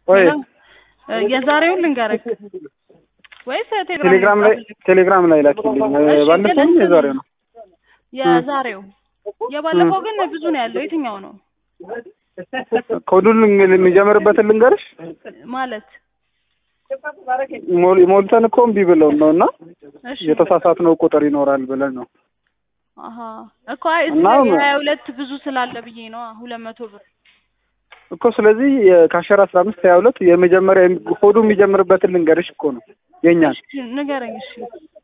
ወይ እ የዛሬውን ልንገርህ ወይስ ቴሌግራም ላይ ቴሌግራም ላይ ላኪልኝ። እሺ፣ ግን ባለፈውም እንትን- የዛሬው ነው። የዛሬው የባለፈው ግን ብዙ ነው ያለው። የትኛው ነው ኮዱን ልን- የሚጀምርበትን ልንገርሽ። ማለት? ሞል- ሞልተን እኮ እምቢ ብለውን ነው እና እሺ የተሳሳትነው ቁጥር ይኖራል ብለን ነው። አሀ እኮ አይ እዚህ እና ላይ ሀያ ሁለት ብዙ ስላለ ብዬ ነው ሁለት መቶ ብር እኮ ስለዚህ ከአሸር አስራ አምስት ሀያ ሁለት የመጀመሪያ ኮዱ የሚጀምርበትን ልንገርሽ እኮ ነው የእኛን እሺ ንገረኝ። እሺ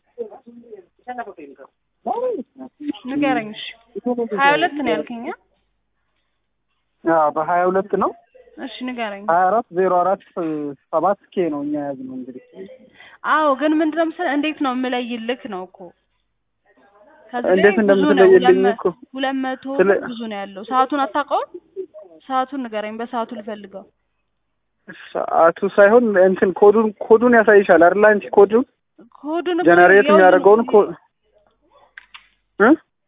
ንገረኝ። እሺ ሀያ ሁለት ነው ያልከኝ? አ? አዎ፣ በሀያ ሁለት ነው እሺ ንገረኝ። ሀያ አራት ዜሮ አራት ሰባት ኬ ነው እኛ ያዝነው እንግዲህ አዎ ግን ምንድነው መሰለህ እንዴት ነው የምለይልክ ነው እኮ ከዚህ ላይ እንዴት ብዙ ነው፣ እንደምትለይልኝ ሁለት መ- እኮ ሁለት መቶ ስለ- ብዙ ነው ያለው። ሰዓቱን አታውቀውም? ሰዓቱን ንገረኝ። በሰዓቱ ልፈልገው። ሰዓቱ ሳይሆን እንትን ኮዱን ኮዱን ያሳይሻል አይደል? አንቺ ኮዱን ኮዱን እኮ ጀነሬት የሁሉም- የሚያደርገውን ኮ እ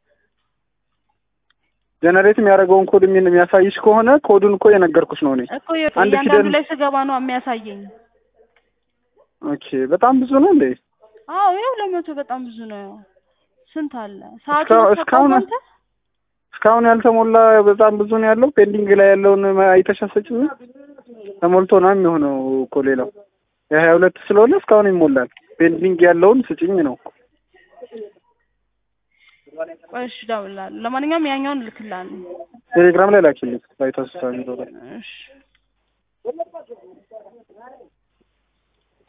ጀነሬት የሚያደርገውን ኮድ የሚን- የሚያሳይሽ ከሆነ ኮዱን እኮ የነገርኩሽ ነው እኔ። እኮ የ- አንድ እያንዳንዱ ፊደል- ላይ ስገባ ነው የሚያሳየኝ። ኦኬ፣ በጣም ብዙ ነው እንዴ? አዎ ይኸው ሁለት መቶ በጣም ብዙ ነው። ስንት አለ? ሰዓቱን እስካሁን- አታውቀውም እስካሁን- አንተ? እስካሁን ያልተሞላ በጣም ብዙ ነው ያለው። ፔንዲንግ ላይ ያለውን አይተሻሰጭም? ተሞልቶ ነው የሚሆነው እኮ ሌላው የሀያ ሁለት ስለሆነ እስካሁን ይሞላል። ፔንዲንግ ያለውን ስጭኝ ነው። ቆይ እሺ እደውልልሃለሁ። ለማንኛውም ያኛውን እልክልሃለሁ። ቴሌግራም ላይ ላኪልኝ። ባይታስሳ እሺ